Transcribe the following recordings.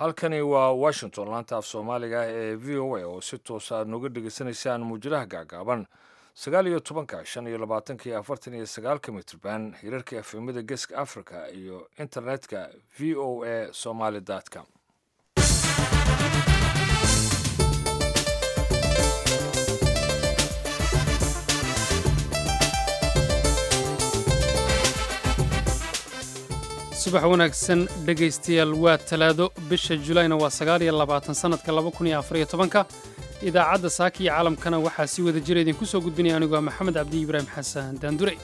halkani waa washington laanta af soomaaliga ee v o a oo si toosa aad nooga dhegaysanaysaan muujadaha gaagaaban sagaal iyo tobanka shan iyo labaatanka iyo afartan iyo sagaalka mitrban hirarka efemada geeska africa iyo internetka v o a somaly com subax wanaagsan dhegaystayaal waa talaado bisha julayna waa sagaal iyo labaatan sannadka laba kun iyo afariyo tobanka idaacadda saaka iyo caalamkana waxaa si wada jira idinku soo gudbinaya anigoo maxamed cabdi ibraahim xasan daandure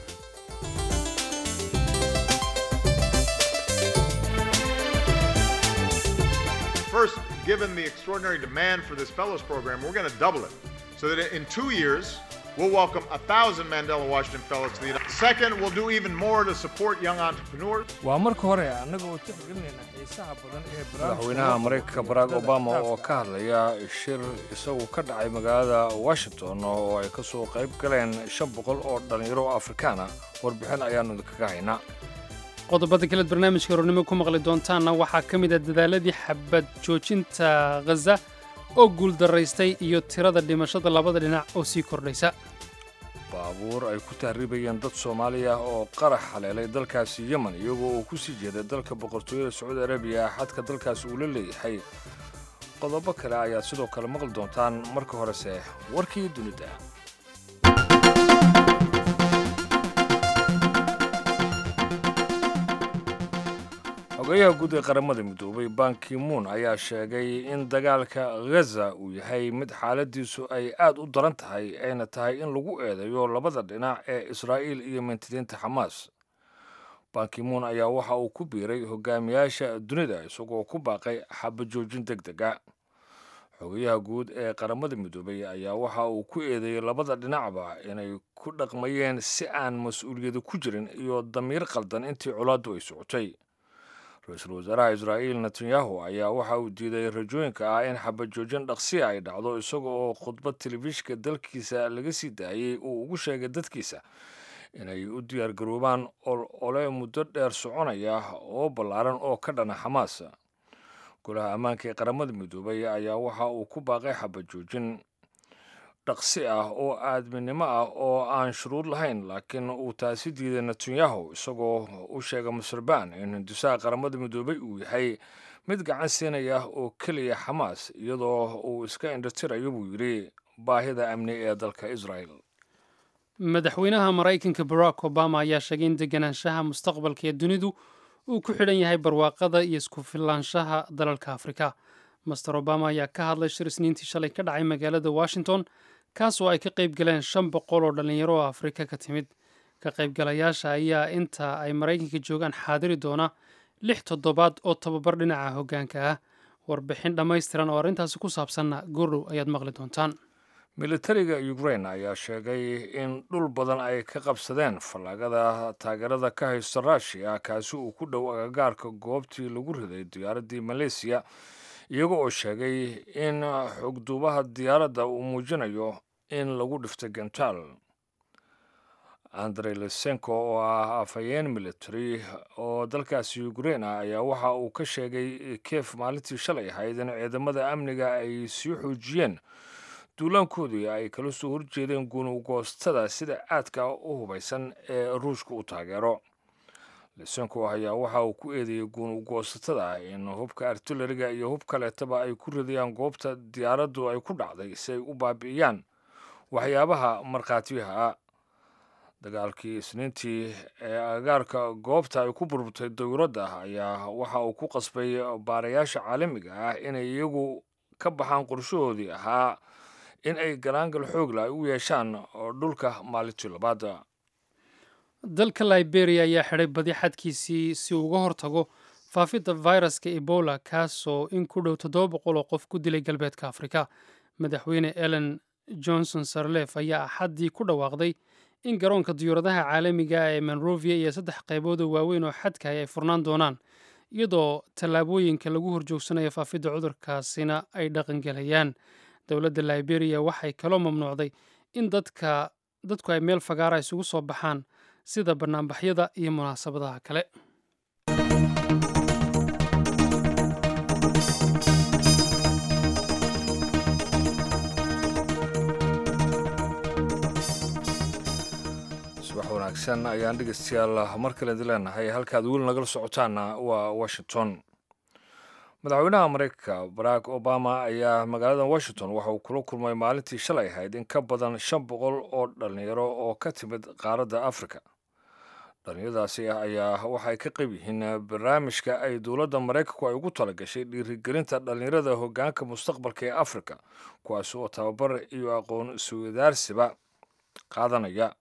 First, given the extraordinary demand for this fellows program, we're going to double it so that in two years, we'll welcome a thousand Mandela Washington Fellows to the United Second, we'll do even more to support young entrepreneurs. waa marka hore annaga oo tixgelinayna xiisaha badan ee madaxweynaha maraykanka barack obama oo ka hadlaya shir isagu ka dhacay magaalada washington oo ay ka soo qayb galeen shan boqol oo dhallinyaro oo afrikaan ah warbixin ayaannu idinkaga haynaa qodobada kaleed barnaamijka hornimo ku maqli doontaanna waxaa ka mid ah dadaaladii xabad joojinta ghaza oo guuldaraystay iyo tirada dhimashada labada dhinac oo sii kordhaysa baabuur ay ku tahriibayeen dad soomaaliya oo qarax haleelay dalkaasi yemen iyagoo uu ku sii jeeday dalka boqortooyada sacuudi arabiya xadka dalkaasi uu la leeyahay qodobo kale ayaad sidoo kale maqli doontaan marka horese warkii dunida xogeyaha guud ee qaramada midoobay bankimuun ayaa sheegay in dagaalka ghaza uu yahay mid xaaladiisu ay aad u daran tahay ayna tahay in lagu eedeeyo labada dhinac ee israa'iil iyo mintidiinta xamaas bankimuun ayaa waxa uu ku biiray hogaamiyaasha dunida isagoo ku baaqay xabajoojin deg dega xogeyaha guud ee qaramada midoobay ayaa waxa uu ku eedeeyey labada dhinacba inay ku dhaqmayeen si aan mas-uuliyadu ku jirin iyo damiir qaldan intii colaaddu ay socotay ra-iisul wasaaraha israa'iil netanyahu ayaa waxa uu diiday rajooyinka ah in xabajoojin dhaqsiya ay dhacdo isaga oo khudbad telefishinka dalkiisa laga sii daayey uu ugu sheegay dadkiisa inay u diyaargaroobaan ole muddo dheer soconaya oo ballaaran oo ka dhana xamaas golaha ammaanka ee qaramada midoobay ayaa waxa uu ku baaqay xabajoojin dhaqsi ah oo aadminimo ah oo aan shuruud lahayn laakiin uu taasi diiday netanyahu isagoo u sheegay masrbaan in hindisaha qaramada midoobay uu yahay mid gacan siinaya oo keliya xamaas iyadoo uu iska indhatirayo buu yidhi baahida amni ee dalka israel madaxweynaha maraykanka barack obama ayaa sheegay in deganaanshaha mustaqbalka ee dunidu uu ku xidhan yahay barwaaqada iyo isku filaanshaha dalalka afrika master obama ayaa ka hadlay shir isniintii shalay ka dhacay magaalada washington kaas oo ay ka qayb galeen shan boqol oo dhallinyaro oo afrika ka timid ka qaybgalayaasha ayaa inta ay maraykanka joogaan xaadiri doona lix toddobaad oo tababar dhinaca hoggaanka ah warbixin dhammaystiran oo arrintaasi ku saabsanna goordhow ayaad maqli doontaan militariga ukrain ayaa sheegay in dhul badan ay ka qabsadeen fallaagada taageerada ka haysta ruushiya kaasi uu ku dhow agagaarka goobtii lagu riday diyaaraddii maleysiya iyaga oo sheegay in xogduubaha diyaaradda uu muujinayo in lagu dhiftay gentaal andrey lesenko oo ah afhayeen military oo dalkaasi ukrain ah ayaa waxa uu ka sheegay kiev maalintii shalay ahayd in ciidamada amniga ay sii xoojiyeen duulaankoodii ay kala soo horjeedeen gunugoostada sida aadka u hubaysan ee ruushka u taageero lesenko ayaa waxa uu ku eedeeyey guunugoosatada in hubka artilariga iyo hub kaleetaba ay ku ridayaan goobta diyaaraddu ay ku dhacday si ay u baabi'iyaan waxyaabaha markhaatiyaha ah dagaalkii isniintii ee agagaarka goobta ay ku burburtay dowladda ayaa waxa uu ku qasbay baarayaasha caalamiga ah inay iyagu ka baxaan qorshahoodii ahaa in ay galaangal xoogla ay u yeeshaan dhulka maalintii labaad dalka liberia ayaa xidhay badi xadkiisii si uu uga hortago faafidda viruska ebola kaasoo in ku dhow toddoba boqol oo qof ku dilay galbeedka afrika madaxweyne ellen johnson sarlef ayaa axaddii ku dhawaaqday in garoonka diyuuradaha caalamiga ah ee monrovia iyo saddex qaybood oo waaweyn oo xadkahay ay furnaan doonaan iyadoo tallaabooyinka lagu horjoogsanayo faafidda cudurkaasina ay dhaqangelayaan dowladda liberia waxay kaloo mamnuucday in dadka dadku ay meel fagaara isugu soo baxaan sida bannaanbaxyada iyo munaasabadaha kale wanaagsan ayaan dhegeystayaal mar kale idin leenahay halkaad weli nagala socotaana waa washington madaxweynaha mareykanka barack obama ayaa magaalada washington waxa uu kula kulmay maalintii shalay ahayd in ka badan shan boqol oo dhallinyaro oo ka timid qaaradda afrika dhallinyaradaasi ayaa waxay ka qayb yihiin barnaamijka ay dowladda maraykanku ay ugu talagashay dhiirigelinta dhallinyarada hoggaanka mustaqbalka ee afrika kuwaas oo tababar iyo aqoon iswadaarsiba qaadanaya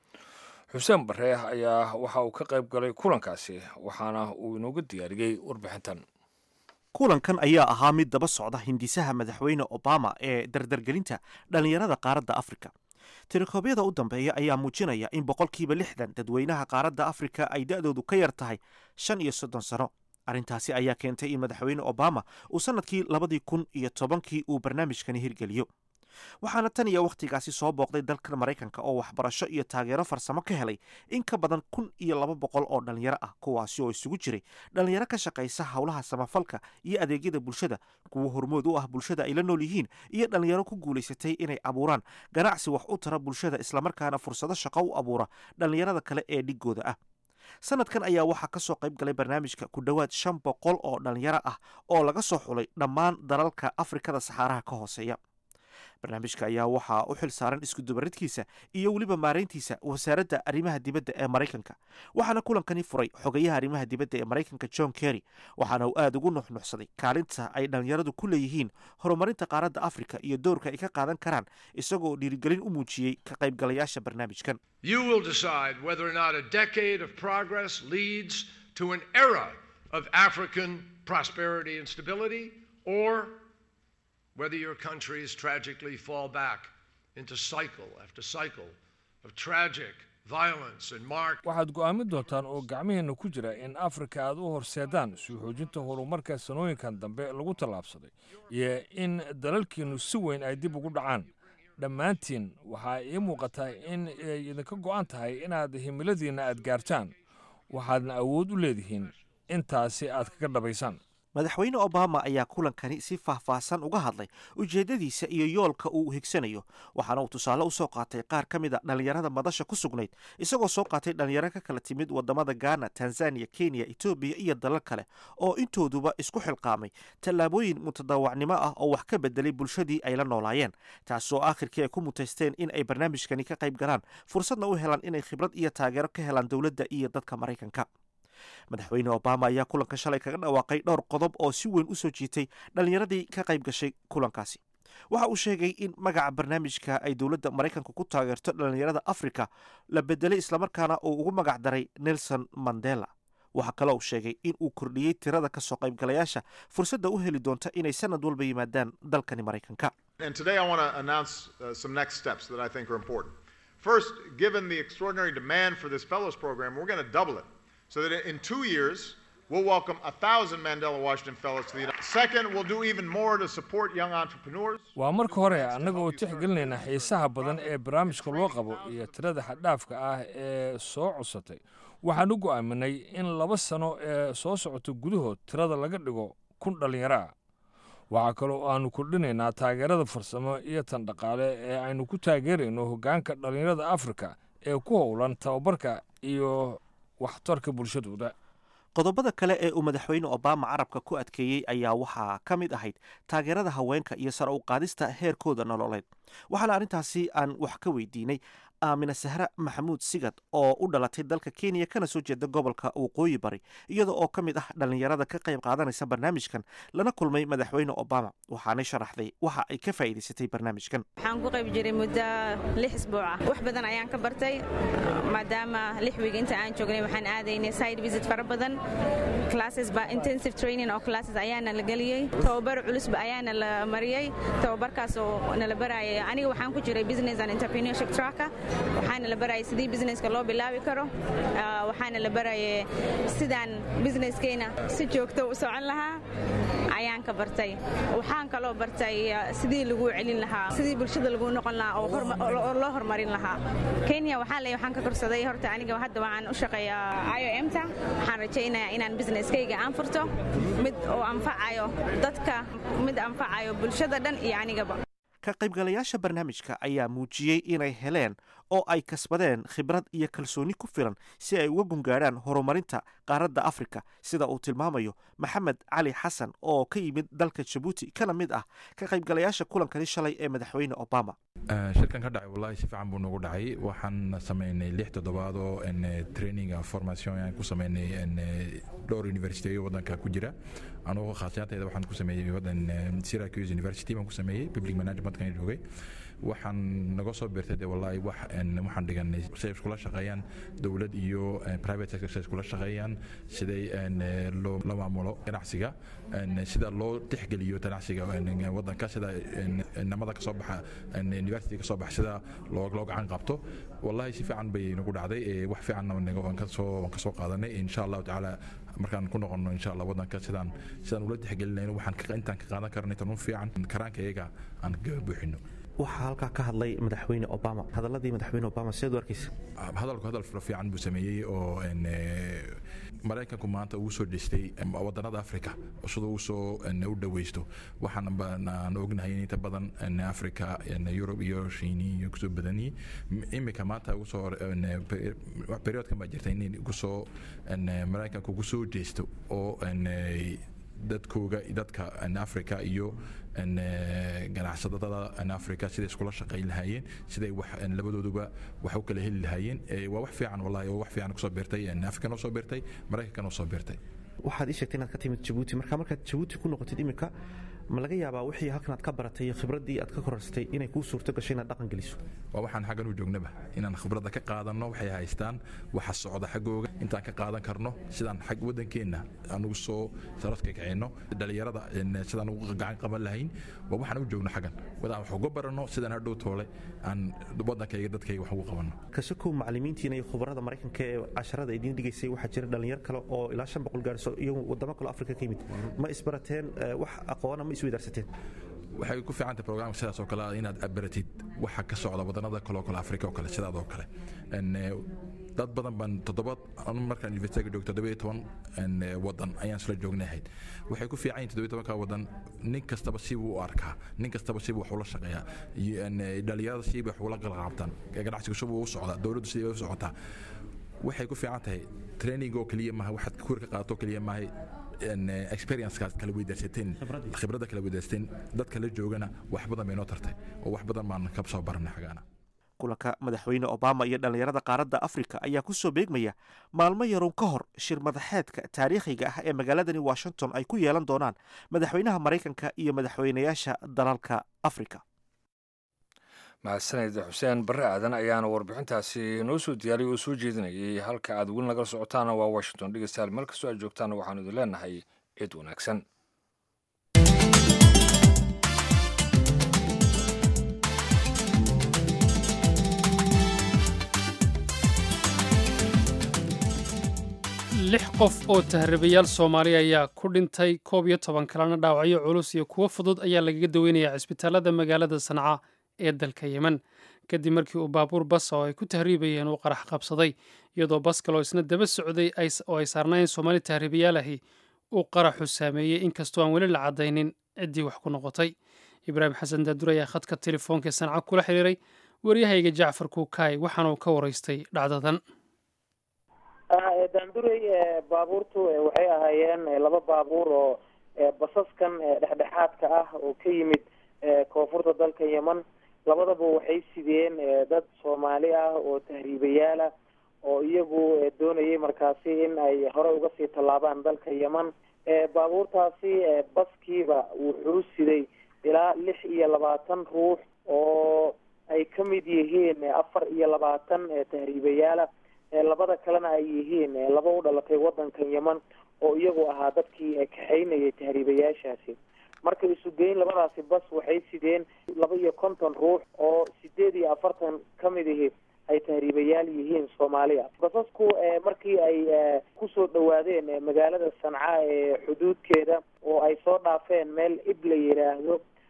xuseen bare ayaa waxa uu ka qayb galay kulankaasi waxaana uu inooga diyaariyey warbixintan kulankan ayaa ahaa mid daba socda hindisaha madaxweyne obama ee dardargelinta dhallinyarada qaaradda afrika tirikoobyada u dambeeya ayaa muujinaya in boqolkiiba lixdan dadweynaha qaaradda afrika ay da-doodu ka yar tahay shan iyo soddon sano arrintaasi ayaa keentay in madaxweyne obama uu sannadkii labadii kun iyo tobankii uu barnaamijkani hirgeliyo waxaana tan iyo wakhtigaasi soo booqday dalka maraykanka oo waxbarasho iyo taageero farsamo ka helay in ka badan kun iyo laba boqol oo dhallinyaro ah kuwaasi oo isugu jiray dhallinyaro ka shaqaysa howlaha samafalka iyo adeegyada bulshada kuwo hormood u ah bulshada ay la nool yihiin iyo dhallinyaro ku guulaysatay inay abuuraan ganacsi wax u tara bulshada islamarkaana fursado shaqo u abuura dhallinyarada kale ee dhigooda ah sanadkan ayaa waxaa ka soo qayb galay barnaamijka ku dhowaad shan boqol oo dhallinyaro ah oo laga soo xulay dhammaan dalalka afrikada saxaaraha ka hooseeya barnaamijka ayaa waxaa u xil saaran iskudubaridkiisa iyo weliba maarayntiisa wasaaradda arrimaha dibadda ee maraykanka waxaana kulankani furay xogayaha arrimaha dibadda ee maraykanka john kerry waxaana uu aada ugu nuxnuxsaday kaalinta ay dhallinyaradu ku leeyihiin horumarinta qaaradda afrika iyo doorka ay ka qaadan karaan isagoo dhiirigelin u muujiyey ka qaybgalayaasha barnaamijkan You will decide whether or not a decade of progress leads to an era of African prosperity and stability, or whether your countries tragically fall back into cycle after cycle of tragic violence and mark. waxaad go'aamin doontaan oo gacmihiinna ku jira in afrika aad u horseedaan suu xoojinta horumarka sanooyinkan dambe lagu tallaabsaday iyo in dalalkiinnu si weyn ay dib ugu dhacaan dhammaantiin waxaa ii muuqataa in ay idinka go'an tahay inaad himiladiinna aad gaartaan waxaadna awood u leedihiin intaasi aad kaga dhabaysaan madaxweyne obama ayaa kulankani si faahfaahsan uga hadlay ujeeddadiisa iyo yoolka uu higsanayo waxaana uu tusaale usoo qaatay qaar ka mid a dhallinyarada madasha ku sugnayd isagoo soo qaatay dhallinyaro ka kala timid wadamada ghana tanzaniya kenya etoobiya iyo dalal kale oo intooduba isku xilqaamay tallaabooyin mutadawacnimo ah oo wax ka bedelay bulshadii ay la noolaayeen taasoo aakhirkii ay ku mutaysteen in ay barnaamijkani ka qayb galaan fursadna u helaan inay khibrad iyo taageero ka helaan dowladda iyo dadka maraykanka madaxweyne obama ayaa kulanka shalay kaga dhawaaqay dhowr qodob oo si weyn u soo jiitay dhallinyaradii ka qayb gashay kulankaasi waxa uu sheegay in magaca barnaamijka ay dowladda maraykanka ku taageerto dhallinyarada afrika la bedelay islamarkaana uu ugu magac daray nelson mandela waxaa kale uu sheegay in uu kordhiyey tirada kasoo qaybgalayaasha fursadda u heli doonta inay sanad walba yimaadaan dalkani maraykanka And today I want to announce uh, some next steps that I think are important. First, given the extraordinary demand for this fellows program, we're going to double it so that in two years we'll welcome a thousand Mandela Washington fellows to the United Second, we'll do even more to support young entrepreneurs. waa marka hore annaga oo tixgelinayna xiisaha badan ee barnaamijka loo qabo iyo tirada xaddhaafka ah ee soo cusatay waxaan u go'aaminay in laba sano ee soo socota gudahood tirada laga dhigo kun dhallinyaro ah waxaa kaloo aanu kordhinaynaa taageerada farsamo iyo tan dhaqaale ee aynu ku taageerayno hoggaanka dhallinyarada afrika ee ku howlan tababarka iyo waxtarka bulshadooda qodobada kale ee uu madaxweyne obama carabka ku adkeeyey ayaa waxaa ka mid ahayd taageerada haweenka iyo sare u qaadista heerkooda nololeed waxaana arrintaasi aan wax ka weydiinay aamina sahre maxamuud sigad oo u dhalatay dalka kenya kana soo jeeda gobolka waqooyi bari iyada oo ka mid ah dhallinyarada ka qayb qaadanaysa barnaamijkan lana kulmay madaxweyne obama waxaanay sharaxday waxa ay ka faa'iidaysatay barnaamijkan waxaan ku qayb jiray muddo lix isbuuc ah wax badan ayaan ka bartay maadaama lix wiig inta aan joognay waxaan aadaynay side visit fara badan classes ba intensive training oo classes ayaana la geliyey tababar culusba ayaana la mariyey tababarkaas oo nala barayay aniga waxaan ku jiray business and entrepreneurship tracka waxaana la barayay sidii businesska loo bilaabi karo waxaana la barayay sidaan businesskeyna si joogto u socon lahaa ayaan ka bartay waxaan kaloo bartay sidii lagu celin lahaa sidii bulshada lagu noqon lahaa oo loo horumarin lahaa kenya waxaa le waxaan ka korsaday horta aniga hadda waxaan u shaqeeyaa i o m ta waxaan rajaynayaa inaan businesskayga aan furto mid oo anfacayo dadka mid anfacayo bulshada dhan iyo anigaba ka qaybgalayaasha barnaamijka ayaa muujiyey inay heleen oo ay kasbadeen khibrad iyo kalsooni ku filan si ay uga gungaadhaan horumarinta qaaradda afrika sida uu tilmaamayo maxamed cali xasan oo ka yimid dalka jabuuti kana mid ah ka qaybgalayaasha kulankani shalay ee madaxweyne obama shirkan ka dhacay wallahi si fiican buu nagu dhacay waxaan sameynay lix toddobaad oo training formation aan ku sameynay dhowr university wadanka ku jira anugu khaasiyantayda waxaan ku sameeyey wadan syracuse university baan ku sameeyey public managementkan joogay waxaan naga soo beertay de wallahi wax waxaan dhiganay siday iskula shaqeeyaan dowlad iyo private sector siday iskula shaqeeyaan siday loo la maamulo ganacsiga sida loo tixgeliyo ganacsiga wadanka sida namada kasoo baxa university kasoo baxa sida loo loo gacan qabto wallahi si fiican bay nagu dhacday wax fiicanna waan kasoo waan kasoo qaadanay insha allahu tacaala markaan ku noqono insha allah wadanka sidaan sidaan ula tixgelinayno waxaan intaan ka qaadan karnay tan u fiican karaanka iyaga aan ka buuxino waxaa halkaa ka hadlay madaxweyne obama hadaladii madaxweyne obama sideed u arkaysa hadalku hadal fiican buu sameeyey oo maraykanku maanta uu soo dhistay wadanada africa sida uu soo u dhaweysto waxaan aan ognahay in inta badan africa yurub iyo shiini iyo kusoo badanyii imika maanta ugu soo periodkan baa jirta in kusoo maraykanku ugu soo jeesto oo dadkooga dadka africa iyo ganacsadada africa siday iskula shaqayn lahaayeen siday wax labadooduba wax u kala heli lahaayeen waa wax fiican wallahi oo wax fiican kusoo beertay africa noo soo beertay maraykanka noo soo beertay waxaad ii sheegtay inaad ka timid jabuuti marka markaad jabuuti ku noqotid imika ma laga yaabaa wixii halkan aad ka baratay iyo khibraddii aad ka korarsatay inay kuu suurto gashay inaad dhaqan geliso waa waxaan xaggan u joognaba inaan khibradda ka qaadanno waxay haystaan waxa socda xaggooga intaan ka qaadan karno sidaan xag waddankeenna aan ugu soo saradka kicino dhalinyarada sidaan ugu gacan qaban lahayn waa waxaan u joogno xaggan wadaan wax uga baranno sidaan hadhow toole aan waddankayga dadkayga wax ugu qabanno kasakow macallimiintiina iyo khubarada maraykanka ee casharada idiin dhigaysay waxaa jira dhalinyar kale oo ilaa shan boqol gaarso iyo wadamo kale afrika ka yimid ma isbarateen wax aqoona ma isweydaarsateen waxay ku fiican tahay programka sidaas oo kale inaad baratid waxa ka socda wadannada kale oo kale afrika oo kale sidaad oo kale dad badan baan toddoba anu markaan universityga joogto toddoba iyo toban wadan ayaan isla joognahayd waxay ku fiican yihin toddoba iyo tobanka wadan nin kastaba sibuu u arkaa nin kastaba sibuu wax ula shaqeeyaa dhalinyarada sibay wax ula qalqaabtaan ganacsiga subuu u socdaa dowladdu sidii u socotaa waxay ku fiican tahay training oo keliya maaha waxaad kuur ka qaadato keliya maaha experiencekaa kala weydaarsateen khibradda kala weydaarsateen dadka la joogana wax badan bay noo tartay oo wax badan baan ka soo baranay xagaana kulanka madaxweyne obama iyo dhallinyarada qaaradda afrika ayaa ku soo beegmaya maalmo yaroon ka hor shir madaxeedka taariikhiga ah ee magaaladani washington ay ku yeelan doonaan madaxweynaha maraykanka iyo madaxweynayaasha dalalka afrika mahadsaned xuseen barre aadan ayaana warbixintaasi noo soo diyaariyay oo soo jeedinayay halka aad weli nagala socotaana waa washington dhegeystayaal meel kastoo aad joogtaana waxaanu idin leenahay cid wanaagsan lix qof oo tahribayaal soomaali ayaa ku dhintay koob iyo toban kalena dhaawacyo culus iyo kuwo fudud ayaa lagaga daweynayaa cisbitaalada magaalada sanca ee dalka yemen kadib markii uu baabuur bas oo ay ku tahriibayeen uu qarax qabsaday iyadoo bas kaloo isna daba socday oo ay saarnaayeen soomaali tahriibayaal ahi uu qaraxu saameeyey inkastoo aan weli la caddaynin ciddii wax ku noqotay ibraahim xasan daadur ayaa khadka telefoonka sanca kula xiriiray waryahayga jacfar kuukaay waxaana uu ka waraystay dhacdadan daanduray baabuurtu waxay ahaayeen laba baabuur oo basaskan dhexdhexaadka ah oo ka yimid koonfurta dalka yemen labadaba waxay sideen dad soomaali ah oo tahriibayaal ah oo iyagu doonayay markaasi in ay hore uga sii tallaabaan dalka yemen baabuurtaasi baskiiba wuxuu siday ilaa lix iyo labaatan ruux oo ay ka mid yihiin afar iyo labaatan tahriibayaala labada kalena ay yihiin laba u dhalatay wadankan yemen oo iyagu ahaa dadkii kaxaynayay tahriibayaashaasi marka isu geyn labadaasi bas waxay sideen laba iyo konton ruux oo sideed iyo afartan ka mid ihi ay tahriibayaal yihiin soomaaliya basasku markii ay kusoo dhawaadeen magaalada sanca ee xuduudkeeda oo ay soo dhaafeen meel ib la yidhaahdo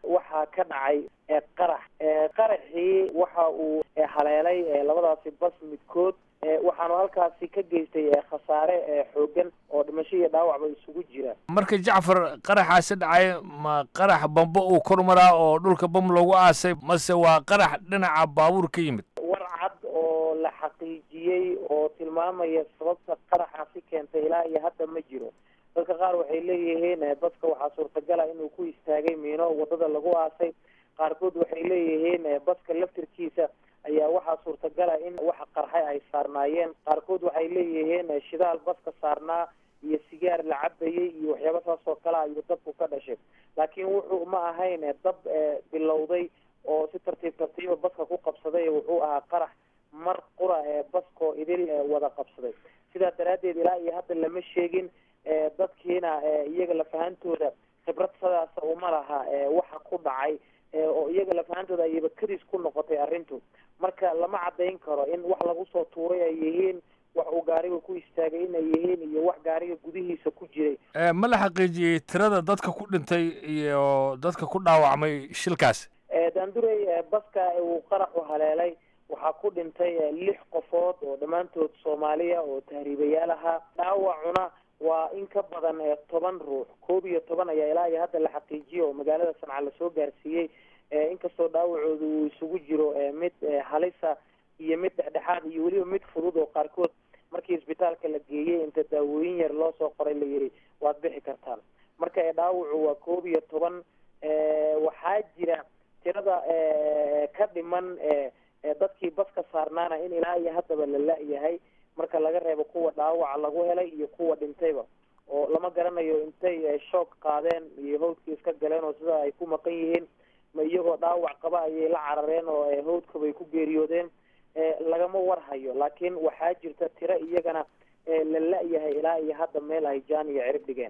waxaa ka dhacay qarax qaraxii waxa uu haleelay labadaasi bas midkood waxaanu halkaasi ka geystay khasaare xoogan oo dhimasho iyo dhaawacba isugu jira marka jacfar qaraxaasi dhacay ma qarax bambo uu kor maraa oo dhulka bam loogu aasay mase waa qarax dhinaca baabuur ka yimid war cad oo la xaqiijiyey oo tilmaamaya sababta qaraxaasi keentay ilaa iyo hadda ma jiro dadka qaar waxay leeyihiin baska waxaa suurtagala inuu ku istaagay miino wadada lagu aasay qaarkood waxay leeyihiin baska laftirkiisa ayaa waxaa suurtagala in waxa qarxay ay saarnaayeen qaarkood waxay leeyihiin shidaal baska saarnaa iyo sigaar la cabayay iyo waxyaaba saas oo kale ayuu dabku ka dhashay laakiin wuxuu ma ahayn dab bilowday oo si tartiib tartiiba baska ku qabsaday wuxuu ahaa qarax mar qura ee baskoo idil wada qabsaday sidaa daraaddeed ilaa iyo hadda lama sheegin dadkiina iyaga lafahantooda khibrad sidaasa uma laha waxa ku dhacay oo iyaga lafahantooda ayaba kadis ku noqotay arrintu marka lama caddayn karo in wax lagu soo tuuray ay yihiin wax uu gaariga ku istaagay inay yihiin iyo wax gaariga gudihiisa ku jiray ma la xaqiijiyey tirada dadka ku dhintay iyo dadka ku dhaawacmay shilkaas daandurey baska uu qaraxu haleelay waxaa ku dhintay lix qofood oo dhammaantood soomaaliya oo tahriibayaal ahaa dhaawacuna waa in ka badan toban ruux koob iyo toban ayaa ilaa iyo hadda la xaqiijiyey oo magaalada sanca lasoo gaarsiiyey inkastoo dhaawacooda uu isugu jiro mid halisa iyo mid dhexdhexaad iyo weliba mid fudud oo qaarkood markii isbitaalka la geeyey inta daawooyin yar loo soo qoray la yidhi waad bixi kartaan marka dhaawacu waa koob iyo toban waxaa jira tirada ka dhiman dadkii baska saarnaana in ilaa iyo haddaba la la-yahay marka laga reebo kuwa dhaawaca lagu helay iyo kuwa dhintayba oo lama garanayo intay shoog qaadeen iyo hawdkii iska galeen oo sida ay ku maqan yihiin ma iyagoo dhaawac qaba ayay la carareen oo hawdkabay ku geeriyoodeen lagama warhayo laakiin waxaa jirta tiro iyagana la la-yahay ilaa iyo hadda meel ay jaan iyo cirib dhigeen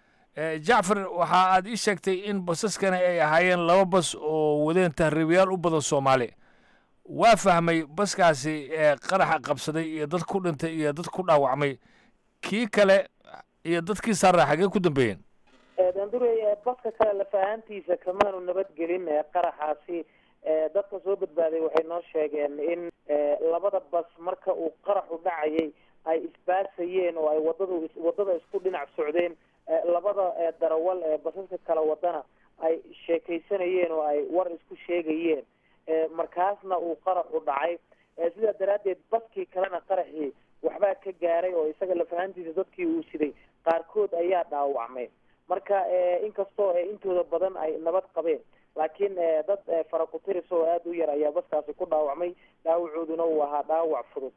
jacfar waxa aad ii sheegtay in basaskani ay ahaayeen laba bas oo wadeen tahriibayaal u badan soomaali waa fahmay baskaasi qaraxa qabsaday iyo dad ku dhintay iyo dad ku dhaawacmay kii kale iyo dadkii saarraa xagee ku dambeeyeen dandurey baska kale lafahaantiisa kamaanu nabadgelin qaraxaasi dadka soo badbaaday waxay noo sheegeen in labada bas marka uu qaraxu dhacayay ay isbaasayeen oo ay wadadu wadada isku dhinac socdeen labada darawal ee basaska kala wadana ay sheekaysanayeen oo ay war isku sheegayeen markaasna uu qaraxu dhacay sidaa daraaddeed baskii kalena qaraxii waxbaa ka gaaray oo isaga lafahantiisa dadkii uu siday qaarkood ayaa dhaawacmay marka inkastoo intooda badan ay nabad qabeen laakiin dad farakutiris oo aada u yar ayaa baskaasi ku dhaawacmay dhaawacooduna uu ahaa dhaawac fudud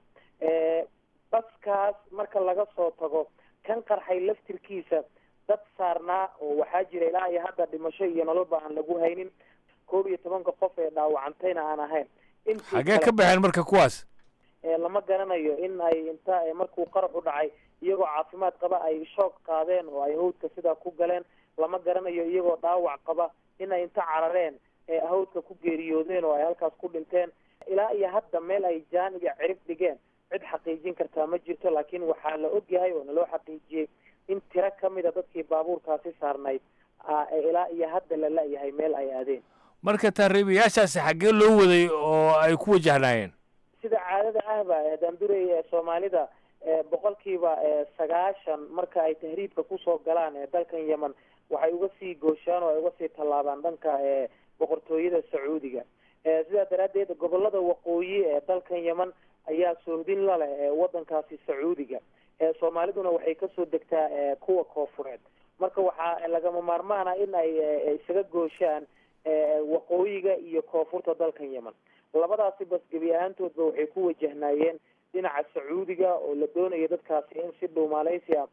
baskaas marka laga soo tago kan qarxay laftirkiisa dad saarnaa oo waxaa jira ilaa iyo hadda dhimasho iyo nololba aan lagu haynin koob iyo tobanka qof ee dhaawacantayna aan ahayn xagee ka baxeen marka kuwaas lama garanayo in ay inta markuu qaraxu dhacay iyagoo caafimaad qaba ay shoog qaadeen oo ay hawdka sidaa ku galeen lama garanayo iyagoo dhaawac qaba in ay inta carareen hawdka ku geeriyoodeen oo ay halkaas ku dhinteen ilaa iyo hadda meel ay jaan iyo cirib dhigeen cid xaqiijin kartaa ma jirto laakiin waxaa la ogyahay oo naloo xaqiijiyey in tiro kamida dadkii baabuurkaasi saarnayd ilaa iyo hadda la la-yahay meel ay aadeen marka tahriibayaashaasi xaggee loo waday oo ay ku wajahnaayeen sida caadada ahba daandurey soomaalida boqolkiiba sagaashan marka ay tahriibka kusoo galaan dalkan yemen waxay uga sii gooshaan oo ay uga sii tallaabaan dhanka boqortooyada sacuudiga sidaa daraaddeed gobolada waqooyi ee dalkan yemen ayaa soohdin la leh wadankaasi sacuudiga soomaaliduna waxay kasoo degtaa kuwa koofureed marka waxaa lagama maarmaana in ay isaga gooshaan waqooyiga iyo koonfurta dalkan yemen labadaasi bas gebi ahaantoodba waxay ku wajahnaayeen dhinaca sacuudiga oo la doonayo dadkaasi in si dhuumaaleysi ah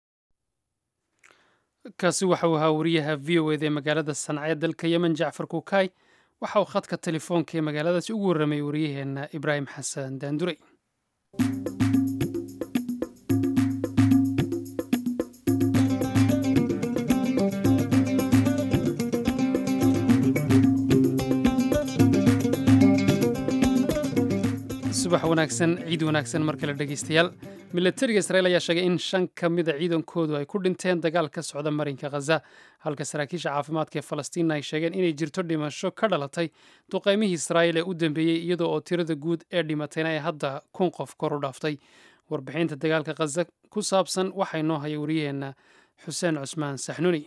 kaasi waxa uu ahaa wariyaha v o eda ee magaalada sanca ee dalka yemen jacfar kuukay waxa uu khadka telefoonka ee magaaladaasi ugu warramay wariyaheenna ibraahim xasan daandurey subax wanaagsan ciid wanaagsan mar kale dhegeystayaal milatariga israel ayaa sheegay in shan ka mida ciidankoodu ay ku dhinteen dagaal ka socda marinka khaza halka saraakiisha caafimaadka ee falastiina ay sheegeen inay jirto dhimasho ka dhalatay duqeymihii israa'iil ee u dambeeyey iyadoo oo tirada guud ee dhimatayna ay hadda kun qof kor u dhaaftay warbixinta dagaalka khaza ku saabsan waxaa inoo haya wariyaheenna xuseen cusmaan saxnuni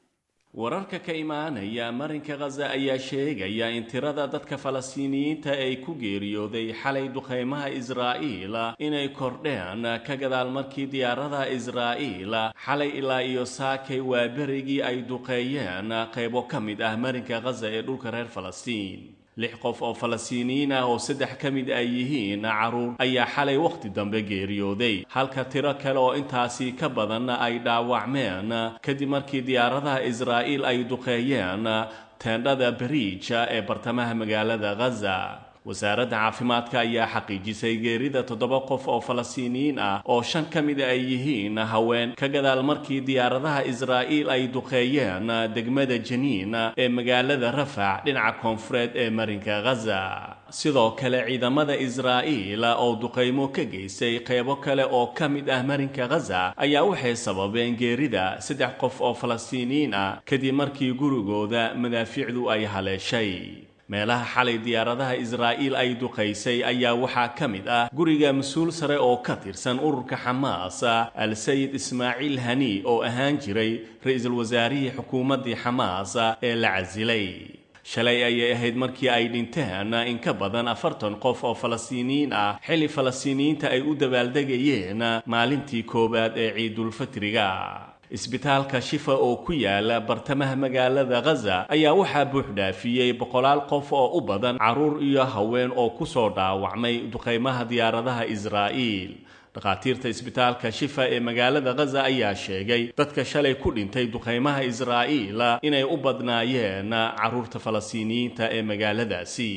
wararka ka imaanaya marinka khaza ayaa sheegaya in tirada dadka falastiiniyiinta ay ku geeriyooday xalay duqeymaha israa'iil inay kordheen ka gadaal markii diyaaradaha israa'iil xalay ilaa iyo saakay waa berigii ay duqeeyeen qaybo ka mid ah marinka khaza ee dhulka reer falastiin lix qof oo falastiiniyiin ah oo saddex ka mid ay yihiin caruur ayaa xalay wakhti dambe geeriyooday halka tiro kale oo intaasi ka badan ay dhaawacmeen kadib markii diyaaradaha israa'iil ay duqeeyeen teendhada bariija ee bartamaha magaalada khaza wasaaradda caafimaadka ayaa xaqiijisay geerida toddoba qof oo falastiiniyiin ah oo shan ka mida ay yihiin haween ka gadaal markii diyaaradaha israa'iil ay duqeeyeen degmada janiin ee magaalada rafac dhinaca koonfureed ee marinka khaza sidoo kale ciidamada israa'iil oo duqeymo ka geystay qeybo kale oo ka mid ah marinka khaza ayaa waxay sababeen geerida saddex qof oo falastiiniyiin ah kadib markii gurigooda madaafiicdu ay haleeshay meelaha xalay diyaaradaha israa'iil ay duqaysay ayaa waxaa ka mid ah guriga mas-uul sare oo ka tirsan ururka xamaas al-sayid ismaaciil hani oo ahaan jiray ra-iisul wasaarihii xukuumaddii xamaas ee la casilay shalay ayay ahayd markii ay dhinteen in ka badan afartan qof oo falastiiniyiin ah xilli falastiiniyiinta ay u dabaaldegayeen maalintii koowaad ee ciidulfitriga isbitaalka shifa oo ku yaala bartamaha magaalada khaza ayaa waxaa buuxdhaafiyey boqolaal qof oo u badan carruur iyo haween oo ku soo dhaawacmay duqaymaha diyaaradaha israa'iil dhakhaatiirta isbitaalka shifa ee magaalada khaza ayaa sheegay dadka shalay ku dhintay duqaymaha israa'iil inay u badnaayeen carruurta falastiiniyiinta ee magaaladaasi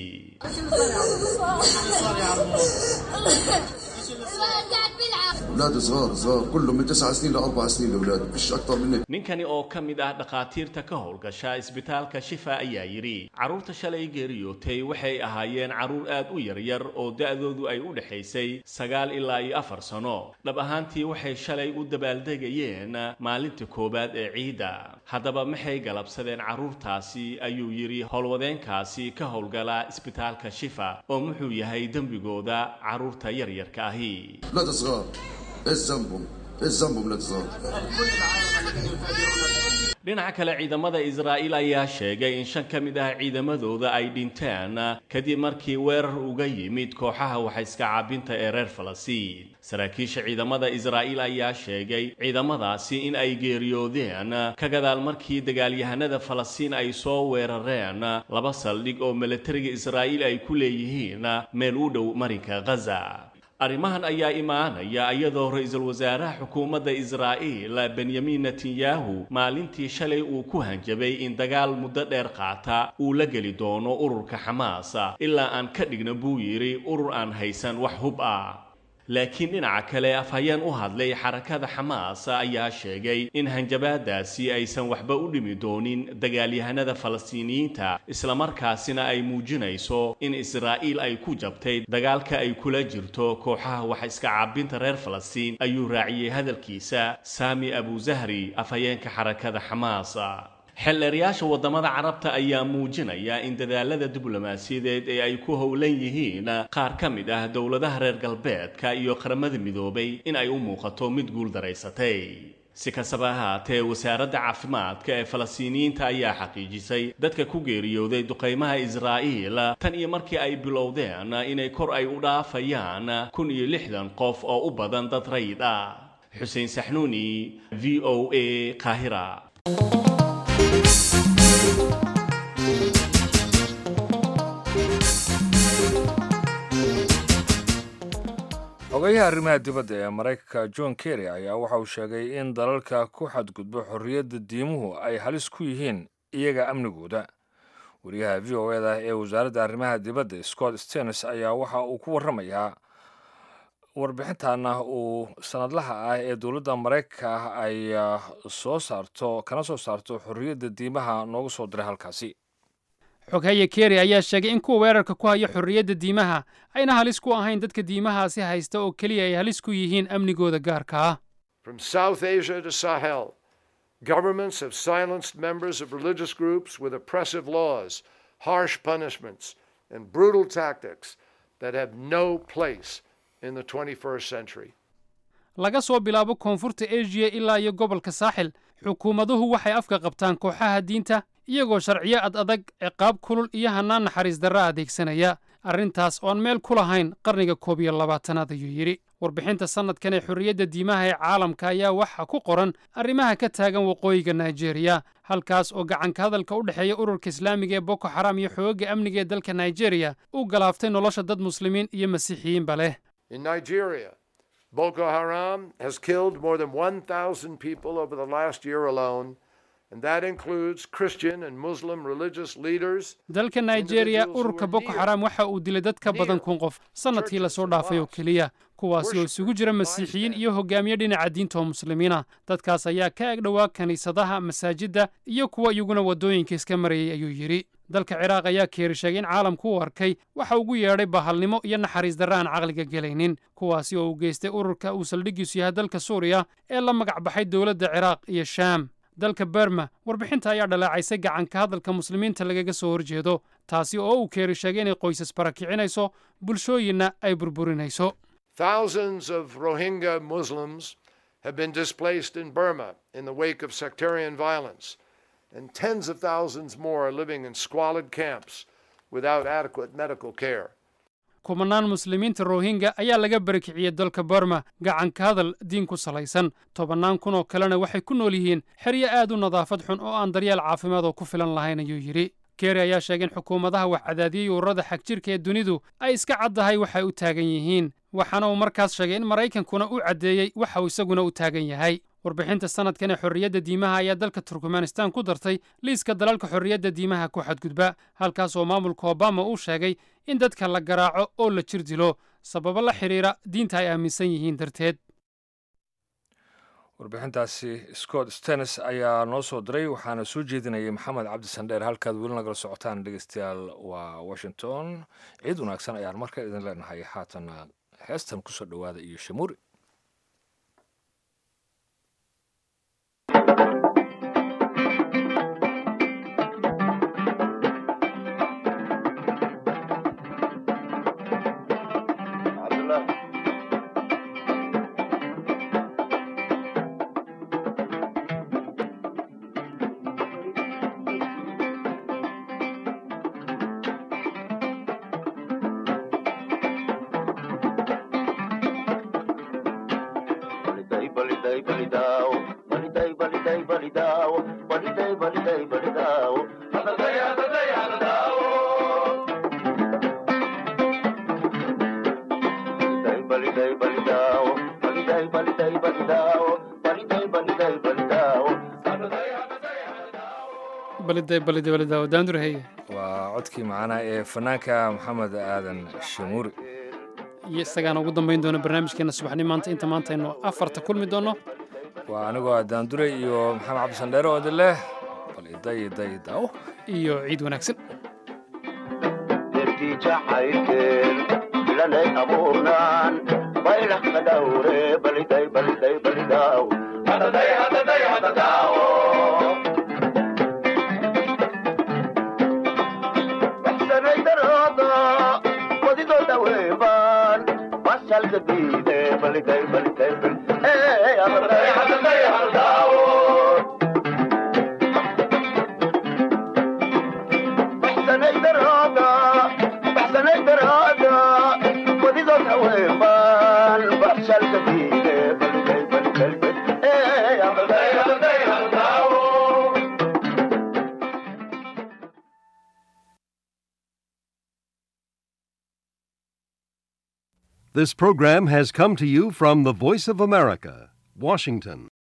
اولاد صغار صغار كلهم من تسع سنين لاربع سنين الاولاد مش اكثر من هيك ninkani oo ka mid ah dhakhaatiirta ka howlgasha isbitaalka shifa ayaa yidhi carruurta shalay geeriyootay waxay ahaayeen carruur aad u yaryar oo da'doodu ay u dhexaysay sagaal ilaa iyo afar sano dhab ahaantii waxay shalay u dabaaldegayeen maalinta koowaad ee ciidda haddaba maxay galabsadeen carruurtaasi ayuu yidhi howlwadeenkaasi ka howlgala isbitaalka shifa oo muxuu yahay dembigooda carruurta yaryarka ahi اولاد صغار ايش ذنبهم؟ ايش ذنبهم اولاد صغار؟ dhinaca kale ciidamada israa'iil ayaa sheegay in shan ka mid ah ciidamadooda ay dhinteen kadib markii weerar uga yimid kooxaha waxayska caabinta ee reer falastiin saraakiisha ciidamada israa'iil ayaa sheegay ciidamadaasi in ay geeriyoodeen ka gadaal markii dagaalyahanada falastiin ay soo weerareen laba saldhig oo milatariga israa'iil ay ku leeyihiin meel u dhow marinka khaza arrimahan ayaa imaanaya iyadoo ra-iisul wasaaraha xukuumadda israa'iil benyamin netanyahu maalintii shalay uu ku hanjabay in dagaal muddo dheer qaata uu la geli doono ururka xamaas ilaa aan ka dhigno buu yidhi urur aan haysan wax hub ah laakiin dhinaca kale afhayeen u hadlay xarakada xamaas ayaa sheegay in hanjabaadaasi aysan waxba u dhimi doonin dagaalyahanada falastiiniyiinta islamarkaasina ay muujinayso in israa'iil ay ku jabtay dagaalka ay kula jirto kooxaha wax iska caabinta reer falastiin ayuu raaciyey hadalkiisa saami abuzahri afhayeenka xarakada xamaas xeldheerayaasha waddamada carabta ayaa muujinaya in dadaalada diblomaasiyadeed ee ay ku howlan yihiin qaar ka mid ah dowladaha reer galbeedka iyo qaramada midoobay in ay u muuqato mid guul daraysatay si kastaba ahaatee wasaaradda caafimaadka ee falastiiniyiinta ayaa xaqiijisay dadka ku geeriyooday duqaymaha israa'iil tan iyo markii ay bilowdeen inay kor ay u dhaafayaan kun iyo lixdan qof oo u badan dad rayid ah xuseen saxnuuni v o a qaahira xogayaha arrimaha dibadda ee maraykanka john kerry ayaa waxa uu sheegay in dalalka ku xadgudbo xorriyadda diimuhu ay halis ku yihiin iyaga amnigooda wariyaha v o eda ee wasaaradda arrimaha dibadda scott stenis ayaa waxa uu ku warramayaa warbixintaana uu sanadlaha ah ee dowladda maraykanka ah ay soo saarto kana soo saarto xorriyadda diimaha noogu soo diray halkaasi xoghaye keri ayaa sheegay in kuwa weerarka ku haya xorriyadda diimaha ayna halis ku ahayn dadka diimahaasi haysta oo keliya ay halis ku yihiin amnigooda gaarka ah From South Asia to Sahel, governments have silenced members of religious groups with oppressive laws, harsh punishments, and brutal tactics that have no place in the 21st century. laga soo bilaabo koonfurta asia ilaa iyo gobolka saaxil xukuumaduhu waxay afka qabtaan kooxaha diinta iyagoo sharciyo ad adag ciqaab kulul iyo hannaan naxariis darra adeegsanaya arrintaas oon meel ku lahayn qarniga koob iyo labaatanaad ayuu yidhi warbixinta sannadkan ee xorriyadda diimaha ee caalamka ayaa waxaa ku qoran arrimaha ka taagan waqooyiga naijeeriya halkaas oo gacanka hadalka u dhexeeya ururka islaamiga ee boko xaram iyo xoogagga amniga ee dalka naijeeriya uu galaaftay nolosha dad muslimiin iyo masiixiyiinba leh In Nigeria, Boko Haram has killed more than 1,000 people over the last year alone, and that includes Christian and Muslim religious leaders. dalka naijeeriya ururka boko xaram waxa uu dilay dad ka badan kun qof sannadkii lasoo dhaafay oo keliya kuwaasi oo isugu jira masiixiyiin iyo hogaamiye dhinaca diinta oo muslimiina dadkaas ayaa ka eg dhowaa kiniisadaha masaajidda iyo kuwa iyaguna waddooyinka iska marayay ayuu yidhi dalka ciraaq ayaa keeri sheegay in caalamku u arkay waxa ugu yeedhay bahalnimo iyo naxariis darre aan caqliga gelaynin kuwaasi oo uu geystay ururka uu saldhiggiisu yahay dalka suuriya ee la magac baxay dowladda ciraaq iyo shaam dalka berma warbixinta ayaa dhaleecaysay gacanka hadalka muslimiinta lagaga soo horjeedo taasi oo uu keeri sheegay inay qoysas barakicinayso bulshooyinna ay burburinayso Thousands of Rohingya Muslims have been displaced in Burma in the wake of sectarian violence, and tens of thousands more are living in squalid camps without adequate medical care. kumanaan muslimiinta rohingya ayaa laga barakiciyey dalka burma gacanka hadal diin ku salaysan tobannaan kun oo kalena waxay ku nool yihiin xeryo aad u nadaafad xun oo aan daryeel caafimaad oo ku filan lahayn ayuu yidhi keri ayaa sheegay in xukuumadaha wax cadaadiyey ururada xagjirka ee dunidu ay iska caddahay waxay u taagan yihiin waxaana uu markaas sheegay in maraykankuna u caddeeyey waxa uu isaguna u taagan yahay warbixinta sannadkan ee xorriyadda diimaha ayaa dalka turkmanistan ku dartay liiska dalalka xorriyadda diimaha ku xadgudba halkaas oo maamulka obama uu sheegay in dadka la garaaco oo la jir dilo sababo la xidhiira diinta ay aaminsan yihiin darteed warbixintaasi scott stenis ayaa noo soo diray waxaana soo jeedinayay maxamed cabdi sandheer halkaad weli nagala socotaan dhegeystayaal waa washington ciid wanaagsan ayaan marka idin leenahay haatana heestan kusoo dhowaada iyo shamuuri balide balide balidaawo daanduraheye waa codkii macanaha ee fanaanka maxamed aadan shamuuri iyo isagaana ugu dambayn doona barnaamijkeena subaxni maanta inta maanta aynu afarta kulmi doonno waa anigoo ah daandure iyo maxamed cabdi sandheere oo idin leh bal iday iday daawo iyo ciid wanaagsan jacaylkeen bilanay abuurnaan baylah ka dhawre baliday baliday balidaaw hadaday hadaday hadadaawo baxsanay darooda wadido dhaweebaan masalka diide baliday baliday hadaday hadaday hadadaawo baxsanay darooda baxsanay darooda wadidood haweenbaan baxshalka diide baliday baliday hadaday hadaday hadadaawo This program has come to you from the Voice of America, Washington.